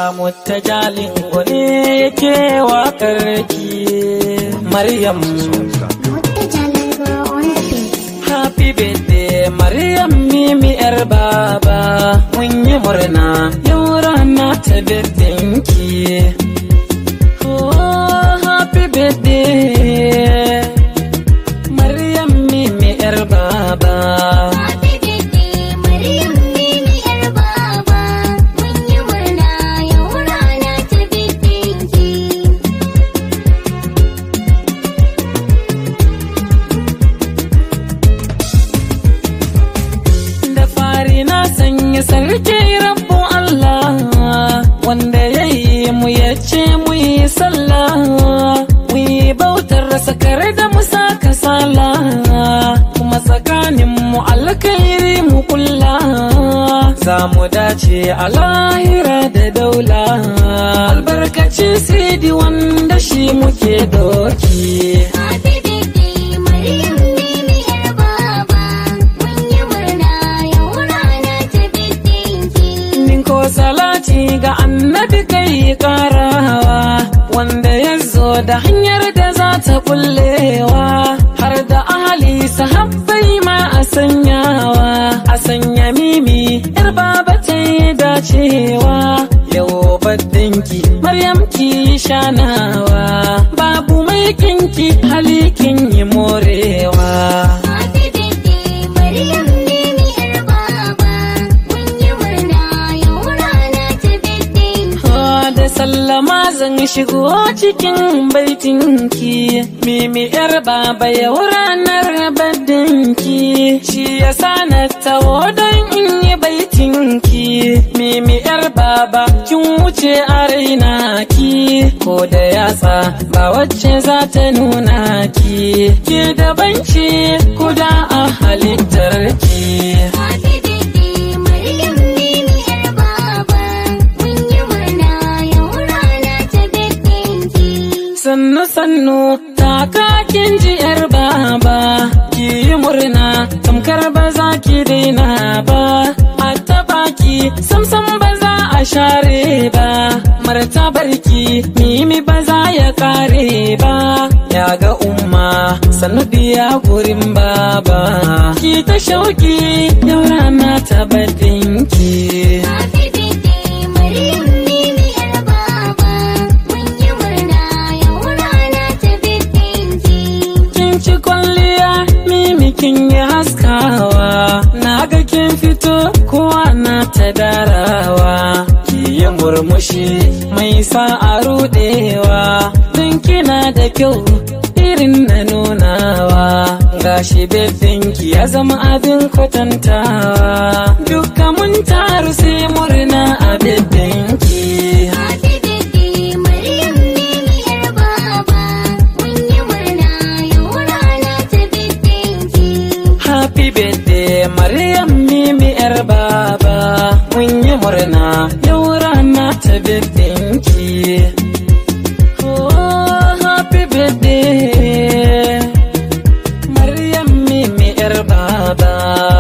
mutajalin wani yake wakar ki Maryam Happy birthday Maryam Mimi yar baba mun yi murna yau rana ta birthday ki Oh happy birthday Maryam Mimi yar baba da fari na sanya sarki rabbu Allah wanda ya yi mu ya ce mu yi sallah mu yi bautar sakar da mu saka sala kuma tsakanin mu alkhairi mu kulla za mu dace a lahira da daula albarkacin sidi wanda shi muke doki Min ko salati ga annabi kai karawa wanda ya zo da hanyar da za ta kullewa har da ahali sahabbai ma a sanyawa a sanya mimi yar baba ta yi dacewa yau baddinki maryam ki shanawa babu mai kinki halikin yi morewa da sallama zan shigo cikin baitinki mimi yar baba yau ranar baddinki shi yasa na taho don in yi baitinki mimi yar baba kin wuce a raina ki ko da yatsa ba wacce za ta nuna ki ke da banci kuda a halittar ki sannu sannu takakin ji yar baba ki yi murna tamkar ba za ki daina ba a taba ki samsam ba za a share ba martabarki mimi ba za ya kare ba ya ga umma sannu biya gurin baba ki ta shauki yau rana ta badinki kin ci kwalliya mimi kin yi haskawa na ga kin fito kowa na ta darawa ki yi murmushi mai sa a rudewa don kina da kyau irin na nunawa gashi ki ya zama abin kwatantawa dukka mun taru sai murna a ki. Happy birthday Maryam Mimi yar baba mun yi murna yau rana ta birthday Oh happy birthday Maryam Mimi yar baba